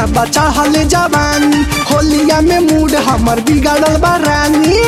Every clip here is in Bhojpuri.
बचा हले जवानी होलिया में मूड हमर बिगड़ल बा रानी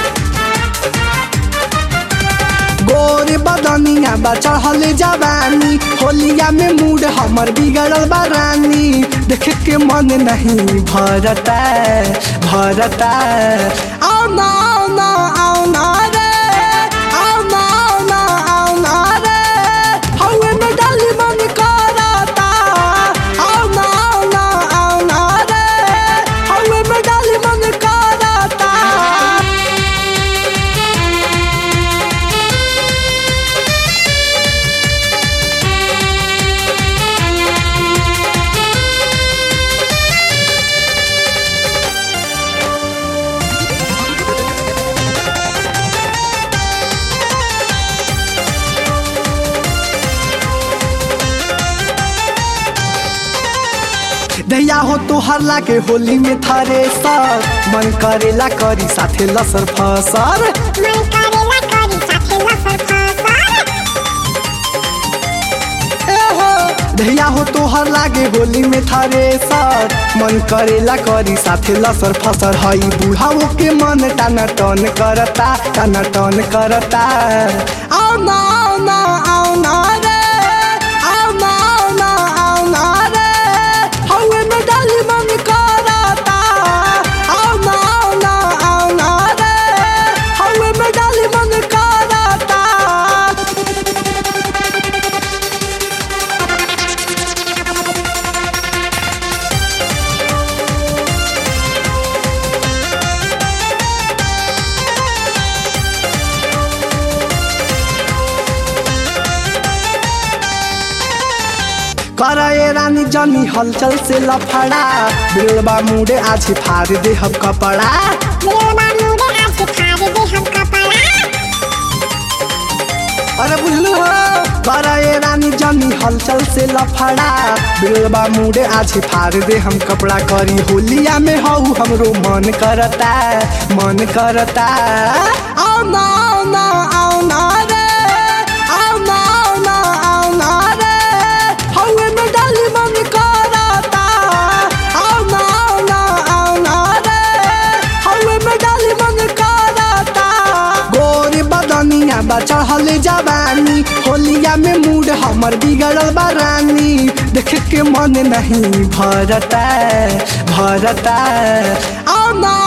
गोरे बदनिया बचा हले जवानी होलिया में मूड हमर बिगड़ल बा रानी देख के मन नहीं भरता भरता आओ ना आओ ना आओ ना रे आओ ना आओ ना आओ ना रे हवे में डाली मन करता आओ ना आओ ना आओ ना रे हवे में डाली मन करता दैया हो तो हरला के होली में थारे सर मन करेला करी साथे लसर फसर मन करेला करी साथे लसर फसर ए हो दैया हो तो हर लागे होली में थारे सर मन करेला करी साथे लसर फसर हई बुढ़ाओ के मन टाना टन करता टाना टन करता आओ ना आओ ना आओ ना रे आओ ना आओ ना आओ ना रे हवे में डाली मन करता आओ ना आओ ना आओ ना रे हवे में डाली मन करता करे रानी जनी हलचल से लफड़ा बिलबा मुड़े आज फाड़ दे हम कपड़ा दिलवा मुड़े आज फाड़ दे हम कपड़ा अरे बुझलू हो करे रानी जनी हलचल से लफड़ा बिलबा मुड़े आज फाड़ दे हम कपड़ा करी होलिया में हऊ हमरो मन करता मन करता आओ ना आओ ना आओ ना रे आओ ना आओ ना आओ ना रे हवे में डाली मन करता आओ ना आओ ना आओ ना रे हवे में डाली मन करता गोरी बदनिया बचा हले जवानी होलिया में मूड हमर बिगड़ल बा रानी देख के मन नहीं भरता भरता आओ ना